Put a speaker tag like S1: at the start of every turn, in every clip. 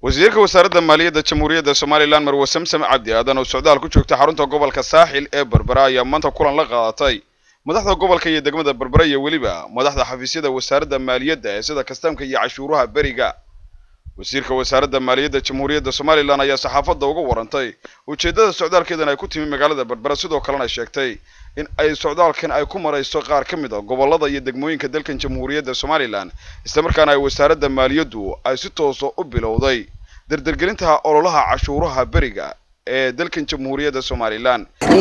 S1: wasiirka wasaaradda maaliyadda jamhuuriyadda somalilan marwe samsam cabdi aadan oo socdaal ku joogta xarunta gobolka saaxil ee berbera ayaa maanta kulan la qaadatay madaxda gobolka iyo degmada berbera iyo weliba madaxda xafiisyada wasaaradda maaliyadda ee sida kastaamka iyo cashuuraha beriga wasiirka wasaaradda maaliyadda jamhuuriyadda somalilan ayaa saxaafadda uga warantay ujeeddada socdaalkeedan ay ku timi magaalada berbera sidoo kalena sheegtay in ay socdaalkan ay ku marayso qaar ka mid a gobollada iyo degmooyinka dalkan jamhuuriyadda somalilan islamarkaana ay wasaaradda maaliyaddu ay si toosa u bilowday dardargelinta ololaha cashuuraha beriga ee dalkan jamhuuriyadda somalilan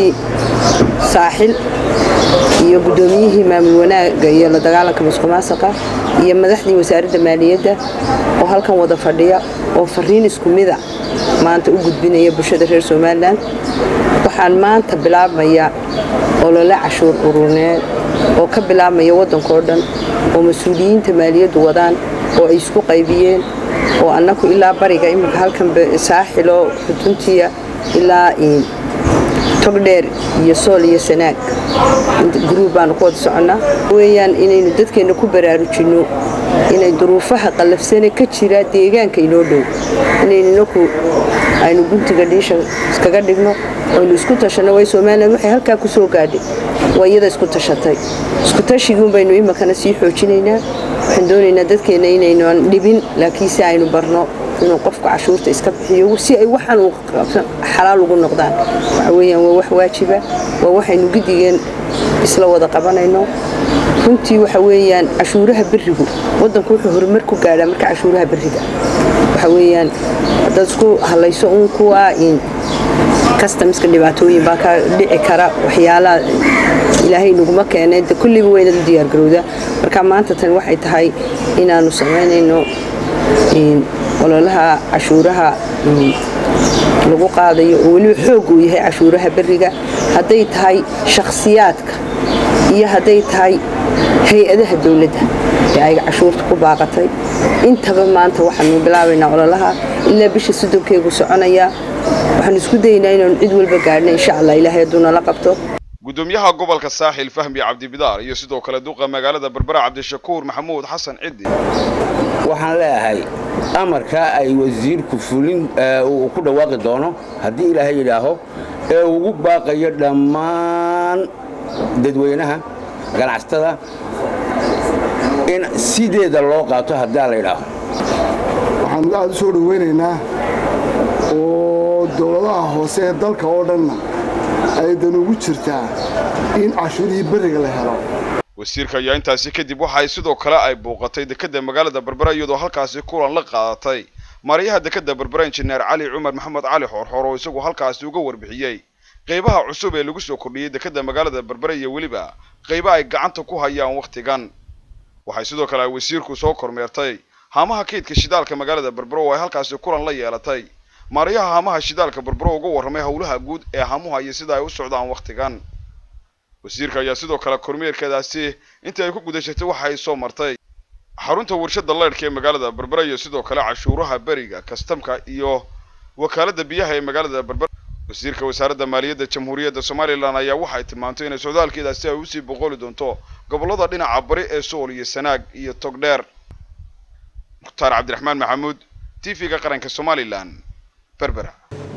S2: saaxil iyo guddoomiyihii maamul wanaagga iyo la dagaalanka musuqmaasuqa iyo madaxdii wasaaradda maaliyadda oo halkan wada fadhiya oo fariin isku mida maanta u gudbinaya bulshada reer somalilan waxaan maanta bilaabmaya olole cashuur uruneed oo ka bilaabmaya waddankao dhan oo mas-uuliyiinta maaliyaddu wadaan oo ay isku qaybiyeen oo annaku ilaa bariga iminka halkan saaxilo xuduntiya ilaa togdheer iyo sool iyo sanaag gruub baanu ku wada soconnaa weyaan inaynu dadkeenna ku baraarujinno inay duruufaha qallafsane ka jira deegaanka inoo dhow inaynu inaku aynu guntiga dhiisha iskaga dhigno aynu isku tashanno way somalilan waxay halkaa ku soo gaadhay waa iyada isku tashatay isku tashiguun baynu iminkana sii xoojinaynaa waxaan doonaynaa dadkeenna inaynan dhibin laakiinse aynu barno inuu qofku cashuurta iska bixiyo si ay waxaan uu xalaal ugu noqdaan waxa weeyaan waa wax waajiba waa waxaynu gidigeen isla wada qabanayno runtii waxa weeyaan cashuuraha berigu waddanku wuxuu horumar ku gaadhaa marka cashuuraha beriga waxa weeyaan haddaad isku halayso uun kuwa kastamska dhibaatooyin baa ka dhici kara waxyaalaha ilaahay naguma keenay de kulliba weynad u diyaargarowdaa marka maanta tan waxay tahay inaanu samaynayno ololaha cashuuraha lagu qaadayo oo weliba xoog uu yahay cashuuraha beriga hadday tahay shakhsiyaadka iyo hadday tahay hay-adaha dowladda ee ay cashuurta ku baaqatay intaba maanta waxaanu bilaabaynaa ololaha ilaa bisha soddonkeegu soconayaa waxaanu isku dayaynaa inaanu cid walba gaadhna insha allah ilaahay hadduu nala qabto
S1: gudoomiyaha gobolka saaxil fahmi cabdibidaar iyo sidoo kale duqa magaalada berbera cabdishakuur maxamuud xasan ciddi
S3: waxaan leeyahay amarkaa ay wasiirku fulin uu ku dhawaaqi doono haddii ilaahay yidhaaho ee ugu baaqayo dhammaan dadweynaha ganacsatada in sideeda loo qaato haddii la yidhaaho
S4: waxaanu aad u soo dhowaynaynaa oo dowladaha hoose ee dalka oo dhanna aydan ugu jirtaa in cashuurihii beriga la helo
S1: wasiirka ayaa intaasi kadib waxa ay sidoo kale ay bouqatay dekedda magaalada berbera iyadoo halkaasi kulan la qaadatay maariyaha dekedda berbera injineer cali cumar maxamed cali xoorxoor oo isagu halkaasi uga warbixiyey qaybaha cusub ee lagu soo kordhiyey dekedda magaalada berbera iyo weliba qayba ay gacanta ku hayaan wakhtigan waxay sidoo kale ay wasiirku soo kormeertay haamaha kaydka shidaalka magaalada berbera oo ay halkaasi kulan la yeelatay maariyaha haamaha shidaalka berbero uga warramay howlaha guud ee haamuha iyo sida ay u socdaan wakhtigan wasiirka ayaa sidoo kale kormeerkeedaasi intii ay ku guda jirtay waxa ay soo martay xarunta warshada leydhka ee magaalada berbera iyo sidoo kale cashuuraha beriga kastamka iyo wakaaladda biyaha ee magaalada berbera wasiirka wasaaradda maaliyadda jamhuuriyadda somalilan ayaa waxay tilmaantay inay socdaalkeedaasi ay usii boqoli doonto gobollada dhinaca bari ee sool iyo sanaag iyo togdheer mukhtaar cabdiraxmaan maxamuud t v-ga qaranka somalilan berbera